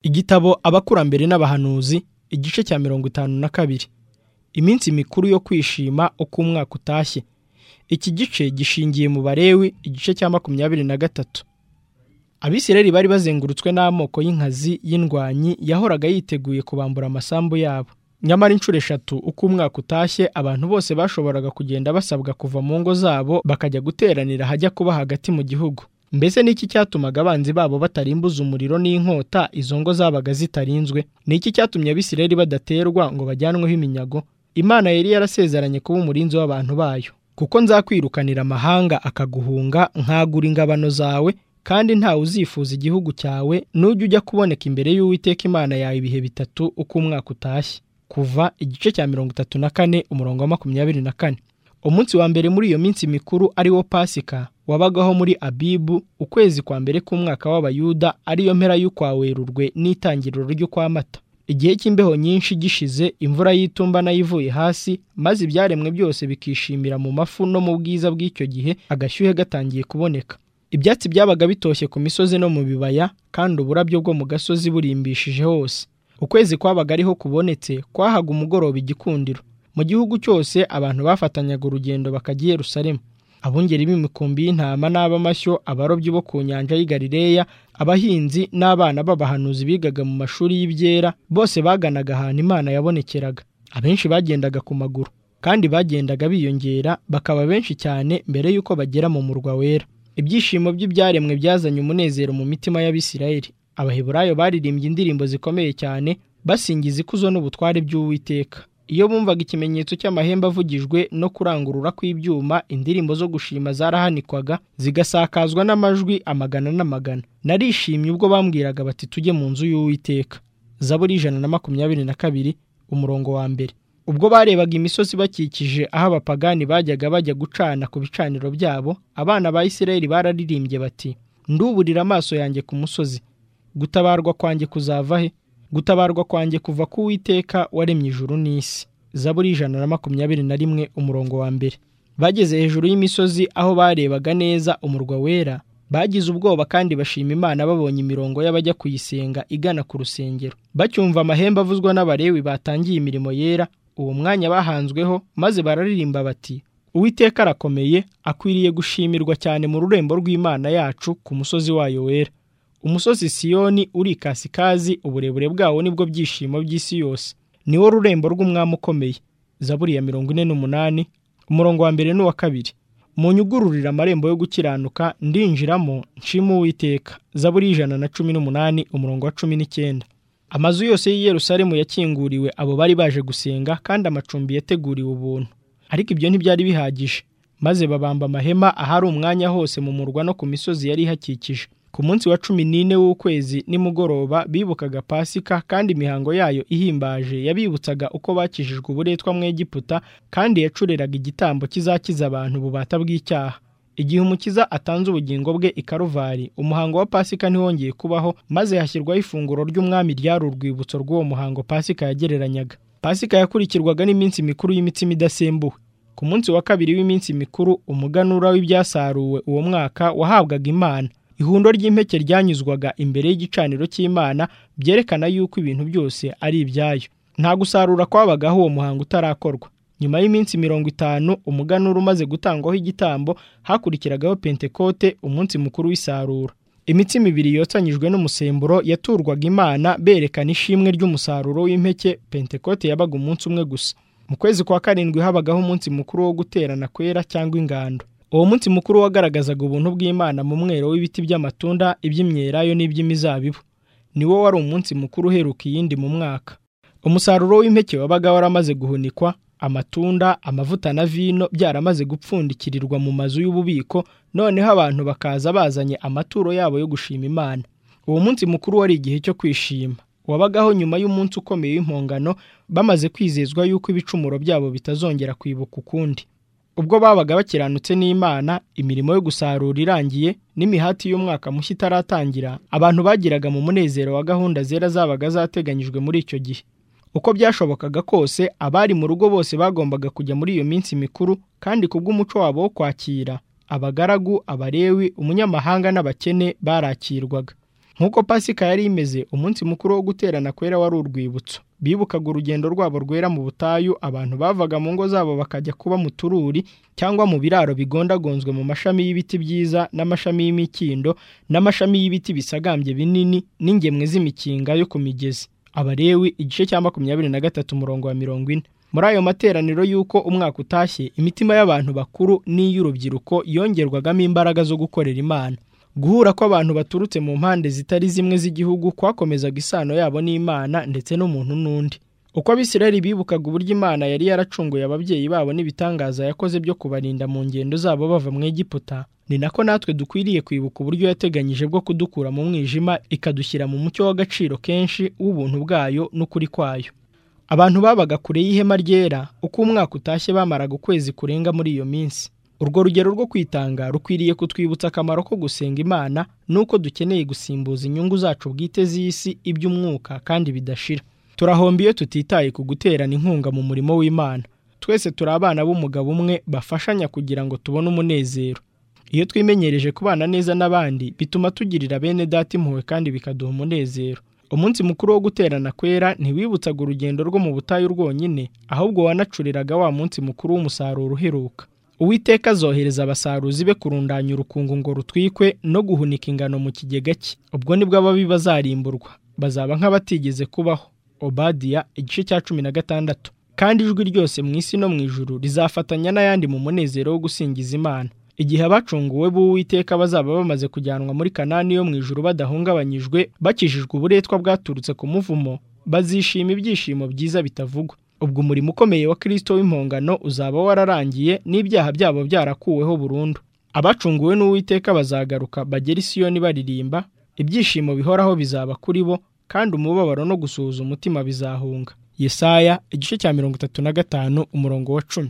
igitabo abakurambere n'abahanuzi igice cya mirongo itanu na kabiri iminsi mikuru yo kwishima uko umwaka utashye iki gice gishingiye mu barewi igice cya makumyabiri na gatatu abisirayeli bari bazengurutswe n'amoko y'inkazi y'indwanyi yahoraga yiteguye kubambura amasambu yabo nyamara inshuro eshatu uko umwaka utashye abantu bose bashoboraga kugenda basabwa kuva mu ngo zabo bakajya guteranira hajya kuba hagati mu gihugu mbese niki cyatumaga abanzi babo batarimbuza umuriro n'inkota izo ngo zabaga zitarinzwe niki cyatumye abisirayeli badaterwa ngo bajyanweho iminyago imana yari yarasezeranye kuba umurinzi w'abantu bayo kuko nzakwirukanira amahanga akaguhunga nkagura ingabano zawe kandi ntawe uzifuza igihugu cyawe nujya ujya kuboneka imbere y'uwiteka imana yawe ibihe bitatu uko umwaka utashye kuva igice cya mirongo itatu na kane umurongo wa makumyabiri na kane umunsi wa mbere muri iyo minsi mikuru ari wo pasika wabagaho muri abibu ukwezi kwa mbere k'umwaka w'abayuda ariyo mpera y'ukwa werurwe n'itangiriro ry'ukwa mata igihe cy'imbeho nyinshi gishize imvura y'itumba nayivuye hasi maze ibyaremwe byose bikishimira mu mafu no mu bwiza bw'icyo gihe agashyuhe gatangiye kuboneka ibyatsi byabaga bitoshye ku misozi no mu bibaya kandi uburabyo bwo mu gasozi burimbishije hose ukwezi kwabaga ariho kubonetse kwahaga umugoroba igikundiro mu gihugu cyose abantu bafatanyaga urugendo bakajya i Yerusalemu abungeri b'imikumbi y'intama n'ab'amashyo abarobyi bo ku nyanja y'i Galileya abahinzi n'abana b'abahanuzi bigaga mu mashuri y'ibyera bose baganaga ahantu Imana yabonekeraga abenshi bagendaga ku maguru kandi bagendaga biyongera bakaba benshi cyane mbere y'uko bagera mu murwa wera ibyishimo by'ibyaremwe byazanye umunezero mu mitima y'Abisirayeli abaheburayo baririmbye indirimbo zikomeye cyane basingiza ikuzo n'ubutware by'Uwiteka iyo bumvaga ikimenyetso cy'amahembe avugijwe no kurangurura kw'ibyuma indirimbo zo gushima zarahanikwanga zigasakazwa n'amajwi amagana n'amagana narishimye ubwo bambwiraga bati tujye mu nzu y'uwiteka zaburi ijana na makumyabiri na kabiri umurongo wa mbere ubwo barebaga imisozi bakikije aho abapagani bajyaga bajya gucana ku bicaniro byabo abana ba isirayeli bararirimbye bati nduburira amaso yanjye ku musozi gutabarwa kwanjye kuzava he gutabarwa kwanjye kuva ku witeka waremye ijuru n'isi zaburi ijana na makumyabiri na rimwe umurongo wa mbere bageze hejuru y'imisozi aho barebaga neza umurwa wera bagize ubwoba kandi bashima imana babonye imirongo y'abajya kuyisenga igana ku rusengero bacyumva amahembe avuzwa n'abarewi batangiye imirimo yera uwo mwanya bahanzweho maze bararirimba bati uwiteka arakomeye akwiriye gushimirwa cyane mu rurembo rw'imana yacu ku musozi wayo wera umusozi siyoni uri ikasikazi uburebure bwawo nibwo byishimo by'isi yose niwo rurembo rw'umwami ukomeye zaburi ya mirongo ine n'umunani umurongo wa mbere n'uwa kabiri munyugururire amarembo yo gukiranuka ndinjiramo nshima uwiteka zaburi y'ijana na cumi n'umunani umurongo wa cumi n'icyenda amazu yose y'i Yerusalemu yakinguriwe abo bari baje gusenga kandi amacumbi yateguriwe ubuntu ariko ibyo ntibyari bihagije maze babamba amahema ahari umwanya hose mu murwa no ku misozi yari ihakikije ku munsi wa cumi n'ine w'ukwezi nimugoroba bibukaga pasika kandi imihango yayo ihimbaje yabibutsaga uko bakijijwe uburetwa mu Egiputa kandi yacureraga igitambo kizakiza abantu bubata bw'icyaha igihe umukiza atanze ubugingo bwe i Karuvari umuhango wa pasika ntiwongeye kubaho maze hashyirwaho ifunguro ry'umwami ryari urwibutso rw'uwo muhango pasika yagereranyaga pasika yakurikirwaga n'iminsi mikuru y'imitsima idasembuwe ku munsi wa kabiri w'iminsi mikuru umuganura w'ibyasaruwe uwo mwaka wahabwaga imana ihundo ry'impeke ryanyuzwaga imbere y'igicaniro cy'imana byerekana yuko ibintu byose ari ibyayo nta gusarura kwabagaho uwo muhango utarakorwa nyuma y'iminsi mirongo itanu umuganura umaze gutangwaho igitambo hakurikiragaho pentekote umunsi mukuru w'isarura imitsima ibiri yotsanyijwe n'umusemburo yaturwaga imana berekana ishimwe ry'umusaruro w'impeke pentekote yabaga umunsi umwe gusa mu kwezi kwa karindwi habagaho umunsi mukuru wo guterana kwera cyangwa ingando uwo munsi mukuru wagaragazaga ubuntu bw'imana mu mwero w'ibiti by'amatunda iby'imyelayo n'iby'imizabibu niwo wari umunsi mukuru uheruka iyindi mu mwaka umusaruro w'impeke wabaga waramaze guhunikwa amatunda amavuta na vino byaramaze gupfundikirirwa mu mazu y'ububiko noneho abantu bakaza bazanye amaturo yabo yo gushima imana uwo munsi mukuru wari igihe cyo kwishima wabagaho nyuma y'umunsi ukomeye w'impongano bamaze kwizezwa yuko ibicumuro byabo bitazongera kwibuka ukundi ubwo babaga bakiranutse n'imana imirimo yo gusarura irangiye n'imihati y'umwaka mushya itaratangira abantu bagiraga mu munezero wa gahunda zera zabaga zateganyijwe muri icyo gihe uko byashobokaga kose abari mu rugo bose bagombaga kujya muri iyo minsi mikuru kandi kubw'umuco wabo wo kwakira abagaragu abarewi umunyamahanga n'abakene barakirwaga nk'uko pasika yari imeze umunsi mukuru wo guterana kwera wari urwibutso bibukaga urugendo rwabo rwera mu butayu abantu bavaga mu ngo zabo bakajya kuba mu tururi cyangwa mu biraro bigondagonzwe mu mashami y'ibiti byiza n'amashami y'imikindo n'amashami y'ibiti bisagambye binini n'ingemwe z'imikinga yo ku migezi abarewi igice cya makumyabiri na gatatu umurongo wa mirongo ine muri ayo materaniro y'uko umwaka utashye imitima y'abantu bakuru n'iy'urubyiruko yongerwagamo imbaraga zo gukorera imana guhura kw'abantu baturutse mu mpande zitari zimwe z'igihugu kwakomezaga isano yabo n'imana ndetse n'umuntu n'undi uko abisirayeli bibukaga uburyo imana yari yaracunguye ababyeyi babo n'ibitangaza yakoze byo kubarinda mu ngendo zabo bava mu egiputa ni nako natwe dukwiriye kwibuka uburyo yateganyije bwo kudukura mu mwijima ikadushyira mu mucyo w'agaciro kenshi w'ubuntu bwayo n'ukuri kwayo abantu babaga kure y'ihema ryera uko umwaka utashye bamaraga ukwezi kurenga muri iyo minsi urwo rugero rwo kwitanga rukwiriye kutwibutsa akamaro ko gusenga imana n'uko dukeneye gusimbuza inyungu zacu bwite z'isi iby'umwuka kandi bidashira turahomba iyo tutitaye ku guterana inkunga mu murimo w'imana twese turi abana b'umugabo umwe bafashanya kugira ngo tubone umunezero iyo twimenyereje kubana neza n'abandi bituma tugirira bene data impuhwe kandi bikaduha umunezero umunsi mukuru wo guterana kwera ntiwibutsaga urugendo rwo mu butayu rwonyine ahubwo wanacuriraga wa munsi mukuru w'umusaruro uheruka uwiteka azohereza abasaruzi be kurundanya urukungu ngo rutwikwe no guhunika ingano mu kigega cye ubwo nibwo ababi bazarimburwa bazaba nk'abatigeze kubaho obadiya igice cya cumi na gatandatu kandi ijwi ryose mu isi no mu ijuru rizafatanya n'ayandi mu munezero wo gusingiza imana igihe abacunguwe b'uwiteka bazaba bamaze kujyanwa muri kanani yo mu ijuru badahungabanyijwe bakijijwe uburetwa bwaturutse ku muvumo bazishima ibyishimo byiza bitavugwa ubwo umurimo ukomeye wa kirisito w'impongano uzaba wararangiye n'ibyaha byabo byarakuweho burundu abacunguwe n'uwiteka bazagaruka bagera isiyoni baririmba ibyishimo bihoraho bizaba kuri bo kandi umubabaro no gusuhuza umutima bizahunga yesaya igice cya mirongo itatu na gatanu umurongo wa cumi